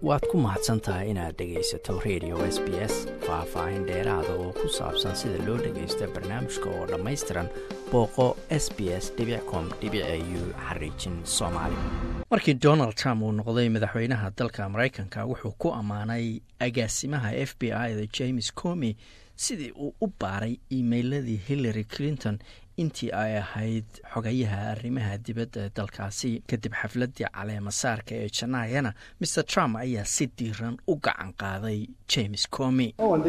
waad ku mahadsan tahay inaad dhegaysato radio s b s faah-faahin dheeraada oo ku saabsan sida loo dhagaysto barnaamijka oo dhammaystiran booqo s b s com u xariijin soomaali markii donald trump uu noqday madaxweynaha dalka maraykanka wuxuu ku ammaanay agaasimaha f b i da james comi sidii uu u baaray iimeyladii hillary clinton intii ay ahayd xogayaha arrimaha dibadda ee dalkaasi kadib xafladii caleemasaarka ee janaayana mr trump ayaa si diiran u gacan qaaday james comi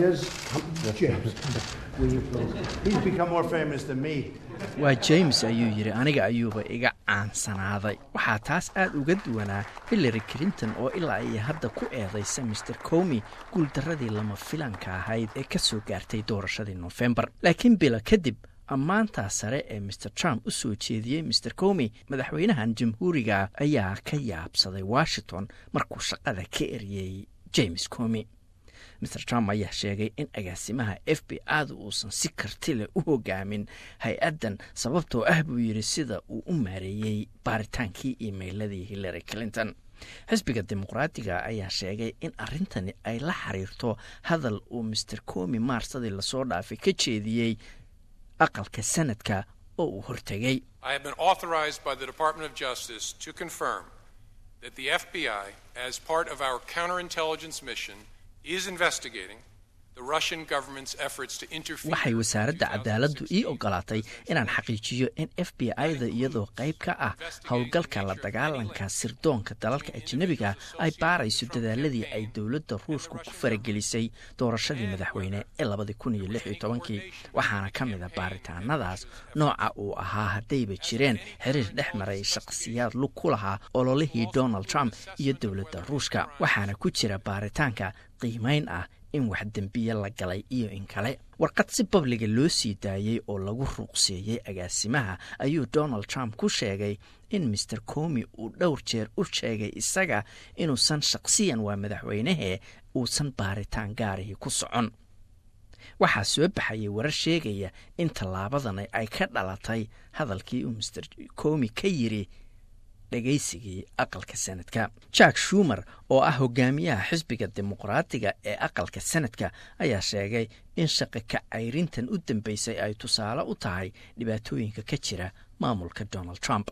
waa james ayuu yidhi aniga ayuuba iga caansanaaday waxaa taas aad uga duwanaa hillary clinton oo ilaa iyo hadda ku eedaysa mr comi guuldaradii lama filanka ahayd ee ka soo gaartay doorashadii nofembar laakiin bila kadib ammaantaa sare ee mr trump u soo jeediyey mr comi madaxweynahan jamhuuriga ayaa ka yaabsaday washington markuu shaqada ka eriyey james comi mr trump ayaa sheegay in agaasimaha f b ada uusan si karti leh u hogaamin hay-addan sababtoo ah buu yidhi sida uu u maareeyey baaritaankii iimeyladii hillary clinton xisbiga dimuqraatiga ayaa sheegay in arrintani ay la xiriirto hadal uu mr comi maarsadii lasoo dhaafay ka jeediyey aqalka sanadka oo uu hortegay waxay wasaaradda cadaaladdu ii ogolaatay inaan xaqiijiyo in f b i-da iyadoo qayb ka ah howlgalka la dagaalanka sirdoonka dalalka ajnabiga ay baarayso dadaaladii ay dowladda ruushku ku faragelisay doorashadii madaxweyne ee labadii kun iyo lix iyo tobankii waxaana ka mid a baaritaanadaas nooca uu ahaa haddayba jireen xiriir dhex maray shaqsiyaad lug ku lahaa ololihii donald trump iyo dowladda ruushka waxaana ku jira baaritaanka qiimayn ah in wax dembiye la galay iyo in kale warqad si babliga loo sii daayey oo lagu ruuqseeyey agaasimaha ayuu donald trump ku sheegay in master comi uu dhowr jeer u sheegay isaga inuusan shaqsiyan waa madaxweynehee uusan baaritaan gaarihii ku socon waxaa soo baxayay warar sheegaya in tallaabadan ay ka dhalatay hadalkii uu master comi ka yiri dhegaysigii aqalka sanadka jack shumer oo ah hogaamiyaha xisbiga dimuqraatiga ee aqalka sanadka ayaa sheegay in shaqa ka cayrintan u dambeysay ay tusaale u tahay dhibaatooyinka ka jira maamulka donald trump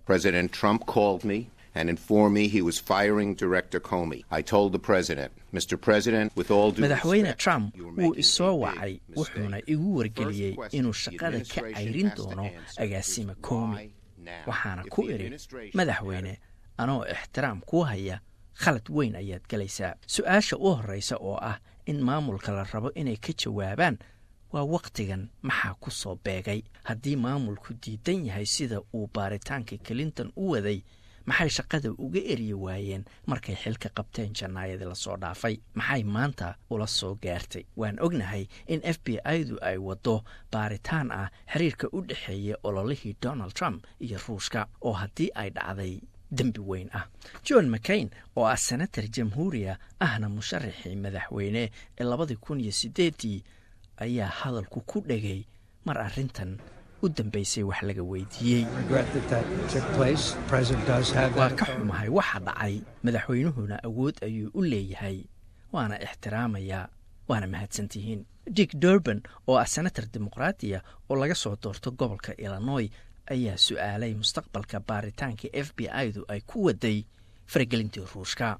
and informed me he was firing Director Comey. I told the president, Mr. President, with all due madaxweyne trump wuu isoo wacay wuxuuna igu wargeliyey inuu shaqada ka cayrin doono agaasima comi waxaana ku idhi madaxweyne anoo ixtiraam kuu haya khalad weyn ayaad galaysaa su-aasha u horreysa oo ah in maamulka la rabo inay ka jawaabaan waa wakhtigan maxaa ku soo beegay haddii maamulku diidan yahay sida uu baaritaanka clinton u waday maxay shaqada uga eryi waayeen markay xilka qabteen jannaayadii lasoo dhaafay maxay maanta ula soo gaartay waan ognahay in f b i-du ay waddo baaritaan ah xiriirka u dhexeeya ololihii donald trump iyo ruushka oo haddii ay dhacday dembi weyn ah john mccain oo ah senator jamhuuriya ahna musharaxii madaxweyne ee labadii kun iyo sideedii ayaa hadalku ku dhegay mar arrintan u dambeysay wax laga weydiiyey waa ka xumahay waxa dhacay madaxweynuhuna awood ayuu u leeyahay waana ixtiraamayaa waana mahadsantihiin dick durban oo ah senator dimuqraatiya oo laga soo doorto gobolka illinoy ayaa su-aalay mustaqbalka baaritaanka f b i-du ay ku waday faragelintii ruushka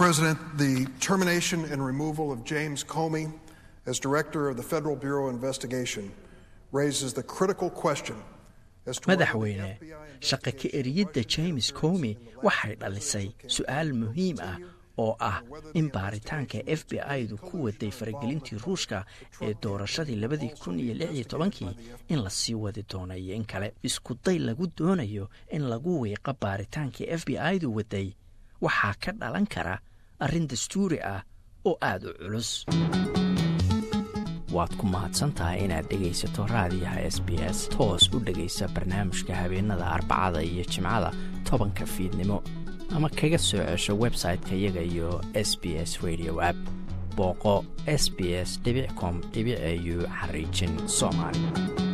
as director of the Federal Bureau of Investigation raises the critical question madaxweyne shaqa ka eriyadda james comi waxay dhalisay su-aal muhiim ah oo ah in baaritaanka f b i-du ku waday faragelintii ruushka ee doorashadii labadii kun iyo lix iyo tobankii in lasii wadi doono iyo in kale isku day lagu doonayo in lagu wiiqo baaritaankii f b i-du waday waxaa ka dhalan kara arrin dastuuri ah oo aada u culus waad ku mahadsantahay inaad dhegaysato raadiyaha s b s toos u dhegaysa barnaamijka habeenada arbacada iyo jimcada tobanka fiidnimo ama kaga soo cesho website-ka iyaga iyo s b s radio app booqo s b s com au xariijin soomaali